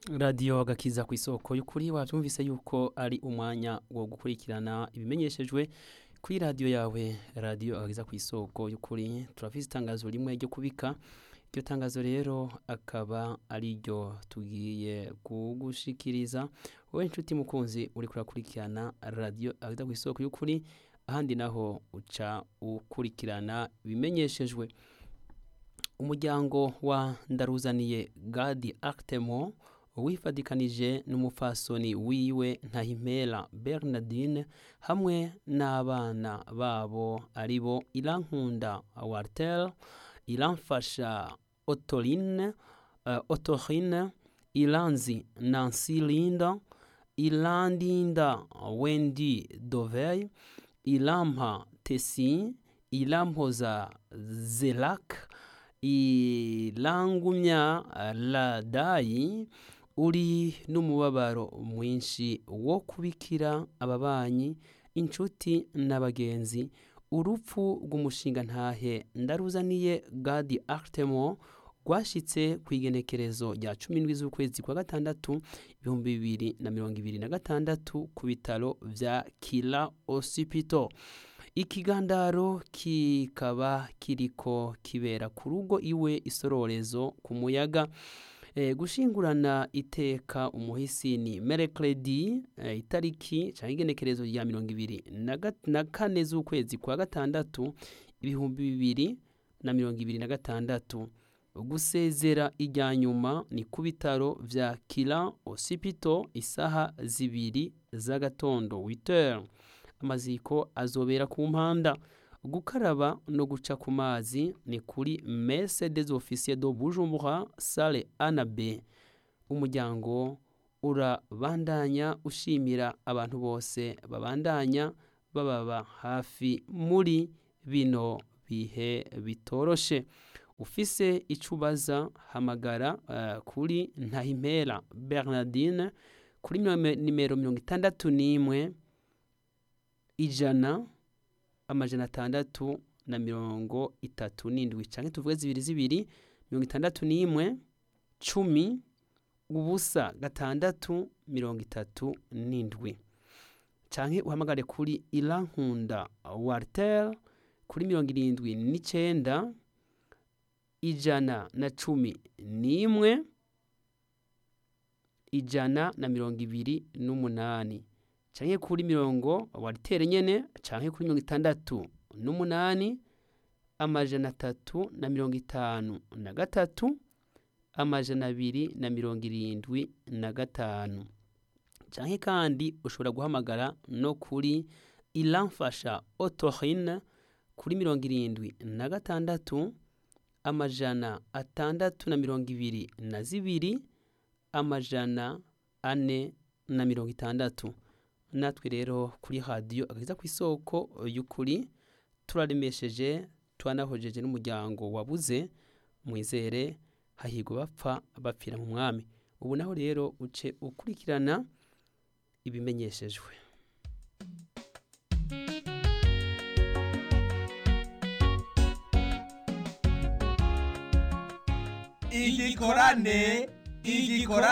radiyo agakiza ku isoko y'ukuri wabyumvise yuko ari umwanya wo gukurikirana ibimenyeshejwe kuri radiyo yawe radiyo agakiza ku isoko y'ukuri turafise itangazo rimwe ryo kubika iryo tangazo rero akaba ari ryo tugiye kugushikiriza wowe inshuti mukunzi uri kurakurikirana radiyo agakiza ku isoko y'ukuri ahandi naho uca ukurikirana ibimenyeshejwe umuryango wa ndaruzaniye gadi actemo wifadikanije n'umupfasoni wiwe ntahimpera bernardine hamwe n'abana babo ari bo irankunda wartel iramfasha otoline uh, otorine iranzi nancy linda ilandinda wendi dovey irampa tesi irampoza zelak irangumya radayi uri n'umubabaro mwinshi wo kubikira ababanyi inshuti n'abagenzi urupfu rw'umushinga ntahe ndaruzaniye gadi actemo rwashyitse ku igenekerezo rya cumi n'indwi z'ukwezi kwa gatandatu ibihumbi bibiri na mirongo ibiri na gatandatu ku bitaro bya kira osipito ikigandaro kikaba kiriko kibera ku rugo iwe isororezo ku muyaga e, gushingurana iteka umuhisi ni merekredi e, itariki cyangwa igenekerezo rya mirongo ibiri na kane z'ukwezi kwa gatandatu ibihumbi bibiri na mirongo ibiri na gatandatu gusezera ijya nyuma ni ku bitaro vya kira osipito isaha zibiri z'agatondo witere amaziko azobera ku mpanda gukaraba no guca ku mazi ni kuri mese des officiers do bujumbura sale ana b umuryango urabandanya ushimira abantu bose babandanya bababa hafi muri bino bihe bitoroshe ufise icyo ubaza hamagara uh, kuri ntahimpera bernardine kuri nimero mirongo itandatu n'imwe ijana amajana atandatu na mirongo itatu n'indwi cyangwa tuvuge zibiri zibiri mirongo itandatu n'imwe cumi ubusa gatandatu mirongo itatu n'indwi cyangwa uhamagare kuri irankunda wartel kuri mirongo irindwi n'icyenda ijana na cumi n'imwe ijana na mirongo ibiri n'umunani canke kuri mirongo waritere nyene canke kuri mirongo itandatu n'umunani amajana atatu na mirongo itanu na gatatu amajana abiri na mirongo irindwi na gatanu canke kandi ushobora guhamagara no kuri iramfasha otorine kuri mirongo irindwi na gatandatu amajana atandatu na mirongo ibiri na zibiri amajana ane na mirongo itandatu natwe rero kuri radiyo agakiza ku isoko y'ukuri turaremesheje twanahojeje n'umuryango wabuze mwizere hahirwa bapfa bapfira mu mwami ubu naho rero uce ukurikirana ibimenyeshejwe igikorane igikorane